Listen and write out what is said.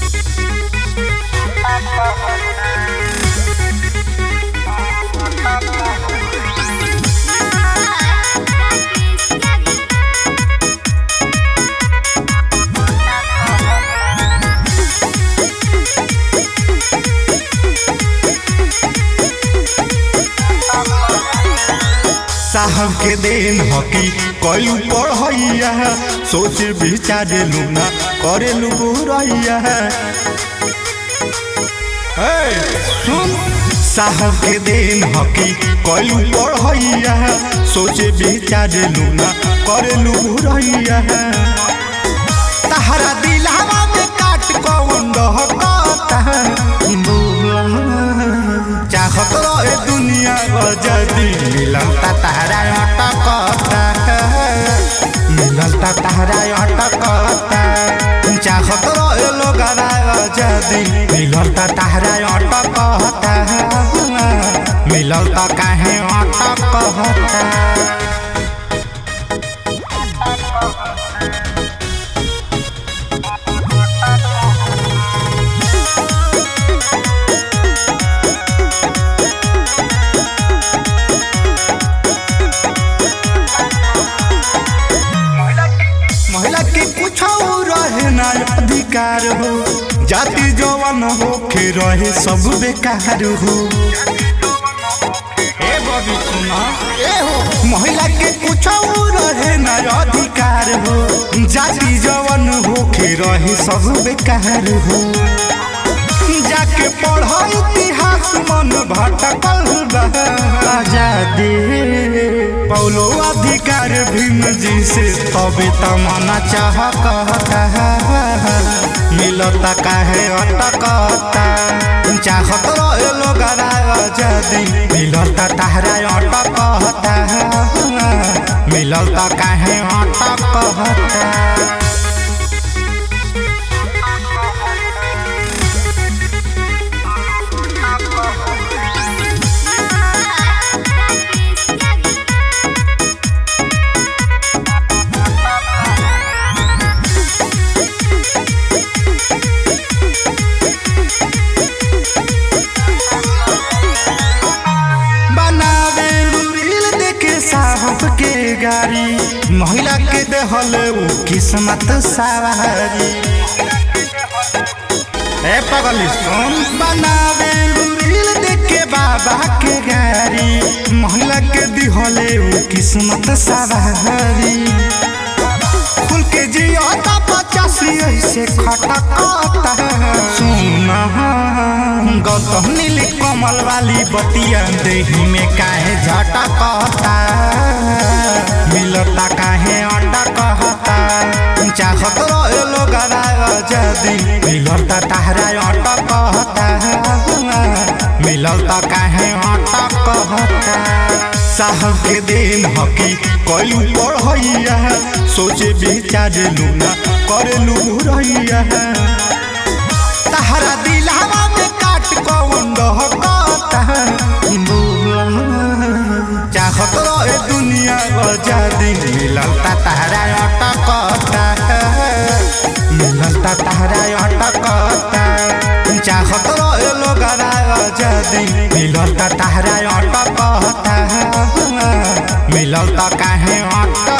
साहब के देन हकी कलू पढ़ैया सोच विचारे लूना करे लू बुरैया सुन साहब के देन हकी कलू पढ़ैया सोच विचारे लूना करे लू बुरैया तहरा दिलावा में काट कौन दहकता चाहत रहे दुनिया जदी मिलता तहरा अटकता मिलता तहरा अटकता चाहत रहे लोग जदी मिलता तहरा अटकता मिलता काहे अटकता महिला के कुछ रहे ना अधिकार हो जाति जवन हो के रहे सब बेकार हो ए बबी सुना ए हो महिला के कुछ रहे ना अधिकार हो जाति जवन हो के रहे सब बेकार हो जाके पढ़ इतिहास मन भटकल बा आजादी पौलो अधिकार भीम जी से तबे तमना चाह कहता मिलता काहे अटकता चाहत रहे लोग आजादी मिलता तहरा अटकता मिलता काहे अटकता बनावे रील देखे साहब के गाड़ी महिला के देहल उ किस्मत सवारी ए पगली सुन बनावे रील देखे बाबा के गाड़ी महिला के दिहले उ किस्मत सवारी खुल के जिया पचासी ऐसे खटकता सुना गौतम नील कमल वाली बतिया देही में काहे झटकता मिलता काहे अटकता चाहत रहे लोग जदी मिलता तहरा अटकता मिलता काहे अटकता साहब के देन हकी कलू पढ़ैया सोचे विचारे लूना करे लू रैया तहरा दिलावा में काट कौन दहकता चाहत रहे दुनिया आजादी मिलता तहरा अटकता मिलता तहरा अटकता चाहत रहे लोग आजादी मिलता तहरा अटकता मिलता काहे अटकता